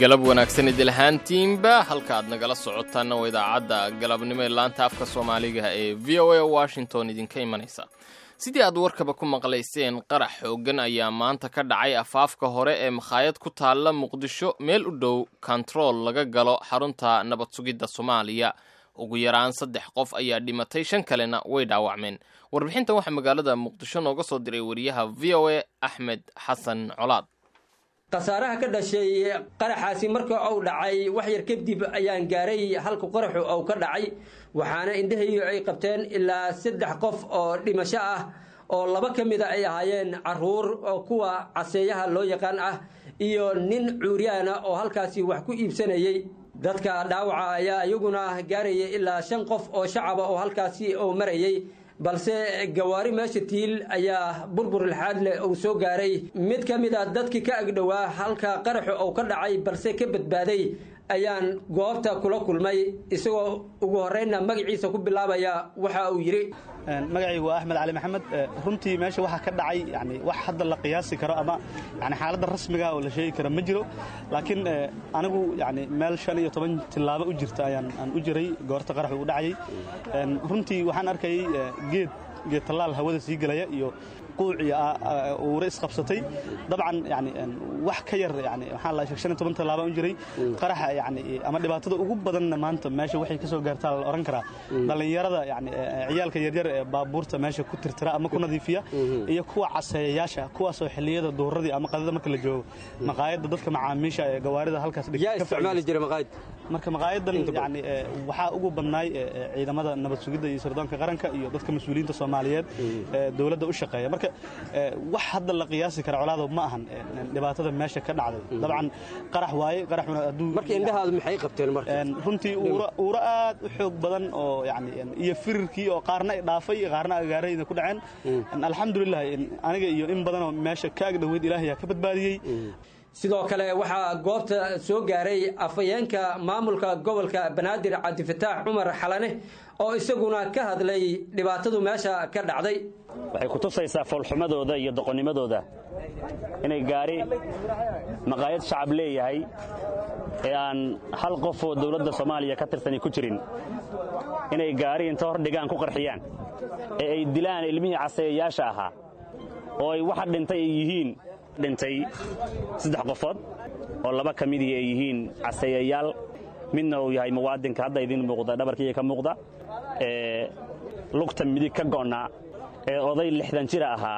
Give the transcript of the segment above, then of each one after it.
galab wanaagsan idil ahaantiinba halka aad nagala socotaanna waa idaacadda galabnimo ee laanta afka soomaaliga ee v o a washington idinka imanaysa sidii aad warkaba ku maqlayseen qarax xooggan ayaa maanta ka dhacay afaafka hore ee makhaayad ku taalla muqdisho meel u dhow kontarool laga galo xarunta nabad sugidda soomaaliya ugu yaraan saddex qof ayaa dhimatay shan kalena way dhaawacmeen warbixintan waxaa magaalada muqdisho nooga soo diray wariyaha v o a axmed xasan colaad khasaaraha ka dhashay qaraxaasi marka uu dhacay wax yar kadib ayaan gaaray halka qaraxu uu ka dhacay waxaana indhahaygu ay qabteen ilaa saddex qof oo dhimasho ah oo laba ka mida ay ahaayeen caruur oo kuwa caseeyaha loo yaqaan ah iyo nin cuuryaana oo halkaasi wax ku iibsanayey dadka dhaawaca ayaa iyaguna gaaraya ilaa shan qof oo shacaba oo halkaasi uu marayey balse gawaari meesha tiil ayaa burbur lixaad leh uu soo gaaray mid ka mid a dadkii ka agdhowaa halka qaraxu uu ka dhacay balse ka badbaaday ayaan goobta kula kulmay isagoo ugu horreynna magaciisa ku bilaabaya waxa uu yidhi magacaygu waa axmed cali maxamed runtii meesha waxaa ka dhacay yani wax hadda la qiyaasi karo ama yani xaaladda rasmiga oo la sheegi karo ma jiro laakiin anigu yani meel shan iyo toban tillaabo u jirta ayaan aan u jiray goorta qaraxu u dhacayay runtii waxaan arkayay geed geed tallaal hawada sii gelaya iyo quuc iyo uure isqabsatay dabcan yani wax ka yar yani waxaa la shan iyo toban tallaaba u jiray qaraxa yani ama dhibaatada ugu badanna maanta meesha waxay ka soo gaartaa la oran karaa dhallinyarada yani ciyaalka yaryar ee baabuurta meesha ku tirtira ama ku nadiifiya iyo kuwa caseeyayaasha kuwaasoo xilliyada duhuradii ama qadada marka la joogo maqaayadda dadka macaamiisha ee gawaarida halkaas yaa isticmaali jiray maqaayad marka maqaayadan yani waxaa ugu badnaay ciidamada nabad sugidda iyo sirdoonka qaranka iyo dadka mas-uuliyiinta soomaaliyeed ee dowladda u shaqeeya marka wax hadda la qiyaasi kara colaado ma ahan dhibaatada meesha ka dhacday dabcan qarax waaye qaraxuna hadduu marka indhahaadu maxay qabteen marka runtii uuro aad u xoog badan oo yani iyo firirkii oo qaarna ay dhaafay qaarna agaarayda ku dhaceen alxamdulilah aniga iyo in badanoo meesha ka agdhoweyd ilaahayaa ka badbaadiyey sidoo kale waxaa goobta soo gaaray afhayeenka maamulka gobolka banaadir cabdifataax cumar xalane oo isaguna ka hadlay dhibaatadu meesha ka dhacday waxay ku tusaysaa foolxumadooda iyo doqonnimadooda inay gaari maqaayad shacab leeyahay ee aan hal qof oo dawladda soomaaliya ka tirsani ku jirin inay gaari inta hor dhigaan ku qarxiyaan ee ay dilaan ilmihii caseeyayaasha ahaa oo ay waxa dhintay ay yihiin dhintay saddex qofood oo laba ka midii ay yihiin caseeyayaal midna uu yahay muwaadinka hadda idiin muuqda dhabarkiiya ka muuqda ee lugta midig ka go'naa ee oday lixdan jira ahaa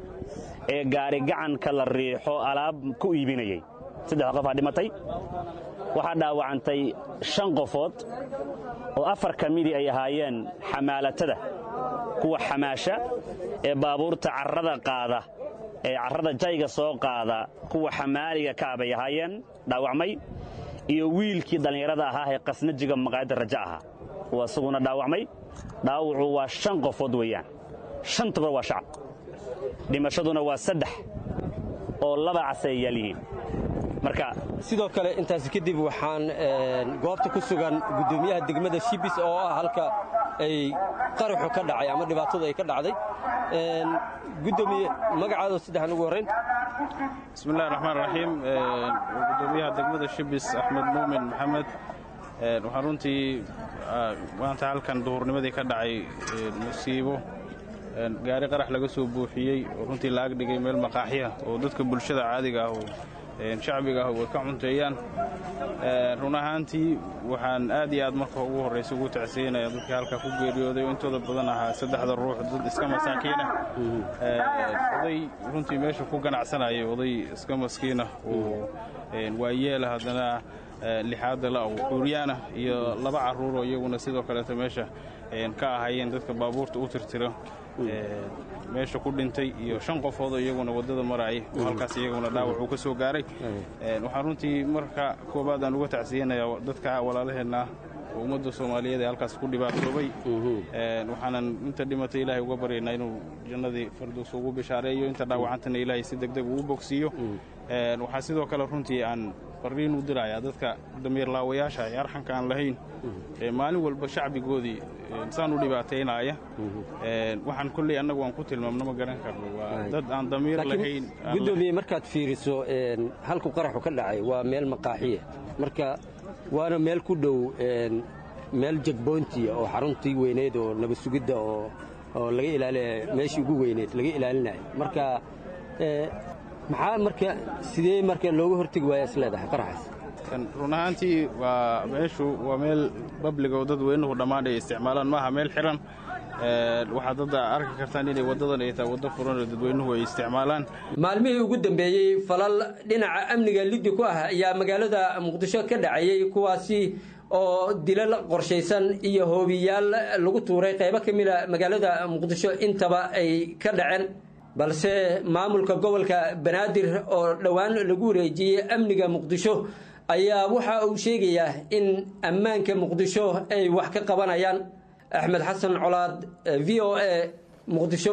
ee gaari gacanka la riixo alaab ku iibinayey saddex qofaa dhimatay waxaa dhaawacantay shan qofood oo afar ka midii ay ahaayeen xamaalatada kuwa xamaasha ee baabuurta carrada qaada ee carrada jayga soo qaada kuwa xamaaliga kaabay ahaayeen dhaawacmay iyo wiilkii dhallinyarada ahaa ee qasnajiga maqaayadda raja ahaa uu isaguna dhaawacmay dhaawacu waa shan qofood weeyaan shantaba waa shacab dhimashaduna waa saddex oo laba caseeyayaal yihiin marka sidoo kale intaasi kadib waxaan goobta ku sugan guddoomiyaha degmada shibis oo ah halka ay qaraxu ka dhacay ama dhibaatadu ay ka dhacday gudoomiye magacaado saddexan ugu horrayn bismillahi raxmaan raxiim gudoomiyaha degmada shibis axmed muumin maxamed waxaa runtii maanta halkan duhurnimadii ka dhacay musiibo gaari qarax laga soo buuxiyey oo runtii la agdhigay meel maqaaxya oo dadka bulshada caadiga ah oo shacbiga ah way ka cunteeyaan run ahaantii waxaan aad iyo aad marka ugu horraysa ugu tacsiinaya dadkii halkaa ku geeriyooday oo intooda badan ahaa saddexda ruux dad iska masaakiinah oday runtii meesha ku ganacsanaya oday iska maskiinah oo waayeela haddana lixaadda la oo xuuryaanah iyo laba carruur oo iyaguna sidoo kaleeto meesha ka ahayeen dadka baabuurta u tirtira meesha ku dhintay iyo shan qofoodoo iyaguna waddada marayay oo halkaas iyaguna dhaawac uu ka soo gaaray waxaan runtii marka koowaad aan uga tacsiyanayaa dadka walaalaheenna oo ummadda soomaaliyeed ee halkaas ku dhibaatoobay waxaanan inta dhimatay ilaahay uga baryaynaa inuu jannadii fardows ugu bishaareeyo inta dhaawacantana ilaahay si degdeg uu bogsiiyo waxaa sidoo kale runtii aan fariin u dirayaa dadka damiirlaawayaasha ee arxanka aan lahayn ee maalin walba shacbigoodii saan u dhibaataynaya waxaan kolley annagu aan ku tilmaamno ma garan karno waa dad aan damiir lahayn gudoomiye markaad fiiriso halku qaraxu ka dhacay waa meel maqaaxiya marka waana meel ku dhow meel jegboontiya oo xaruntii weyneed oo nabad sugidda oo oo laga ilaaliya meeshii ugu weyneed laga ilaalinayo marka maxaa marka sidee marka looga hortegi waaya is leedahay qaraxaas run ahaantii waa meeshu waa meel babliga oo dadweynuhu dhammaan ay isticmaalaan maaha meel xiran waxaad hadda arki kartaan inay waddadan ay tahay waddo furan oo dadweynuhu ay isticmaalaan maalmihii ugu dambeeyey falal dhinaca amniga liddi ku ah ayaa magaalada muqdisho ka dhacayey kuwaasi oo dilal qorshaysan iyo hoobiyaal lagu tuuray qaybo ka mida magaalada muqdisho intaba ay ka dhaceen balse maamulka gobolka banaadir oo dhowaan lagu wareejiyey amniga muqdisho ayaa waxa uu sheegayaa in ammaanka muqdisho ay wax ka qabanayaan axmed xasan colaad v o a muqdisho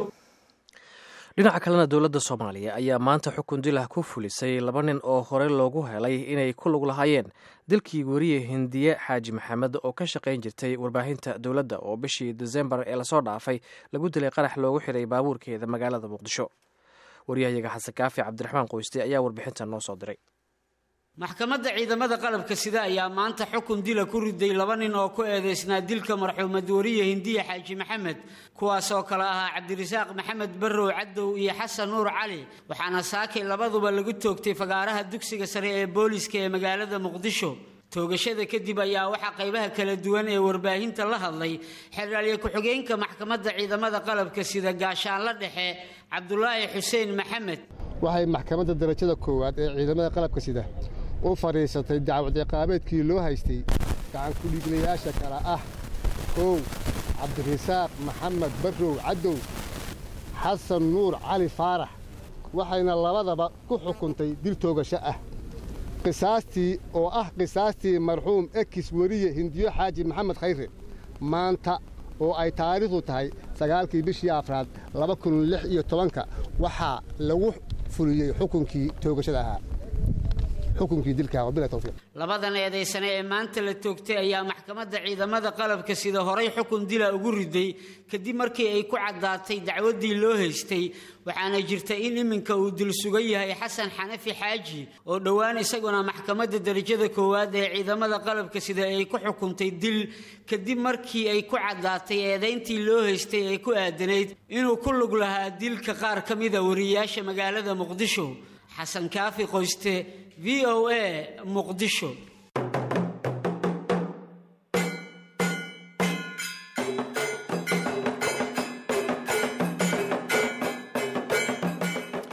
dhinaca kalena dowladda soomaaliya ayaa maanta xukun dilah ku fulisay laba nin oo hore loogu helay inay ku lug lahaayeen dilkii weriye hindiye xaaji maxamed oo ka shaqayn jirtay warbaahinta dowladda oo bishii desembar ee lasoo dhaafay lagu dilay qarax loogu xiray baabuurkeeda magaalada muqdisho waryahayaga xasan kaafi cabdiraxmaan qoyste ayaa warbixintan noo soo diray maxkamadda ciidamada qalabka sida ayaa maanta xukun dila ku riday laba nin oo ku eedaysnaa dilka marxuumad wariye hindiya xaaji maxamed kuwaasoo kale ahaa cabdirasaaq maxamed barrow cadow iyo xasan nuur cali waxaana saakay labaduba lagu toogtay fagaaraha dugsiga sare ee booliska ee magaalada muqdisho toogashada kadib ayaa waxaa qaybaha kala duwan ee warbaahinta la hadlay xeraalye ku-xigeenka maxkamadda ciidamada qalabka sida gaashaanla dhexe cabdulaahi xuseen maxamed waxay maxkamadda darajada koowaad ee ciidamada qalabka sida u fadhiisatay dacwad ciqaabeedkii loo haystay gacankudhiiglayaasha kale ah kow cabdirasaaq maxamed barrow cadow xasan nuur cali faarax waxayna labadaba ku xukuntay dil toogasho ah qisaastii oo ah qisaastii marxuum ekis weriye hindiyo xaaji maxamed khayre maanta oo ay taariikhdu tahay sagaalkii bishii afraad laba kun lix iyo tobanka waxaa lagu fuliyey xukunkii toogashada ahaa xukunkii dilka wabila tawfiiq labadan eedaysane ee maanta la toogtay ayaa maxkamadda ciidamada qalabka sida horay xukun dila ugu riday kadib markii ay ku caddaatay dacwaddii loo haystay waxaana jirta in iminka uu dil sugan yahay xasan xanafi xaaji oo dhowaan isaguna maxkamadda darajada koowaad ee ciidamada qalabka sida ay ku xukuntay dil kadib markii ay ku caddaatay eedayntii loo haystay ee ku aadanayd inuu ku lug lahaa dilka qaar ka mida wariyayaasha magaalada muqdisho xasan kaafi qoyste v o a muqdisho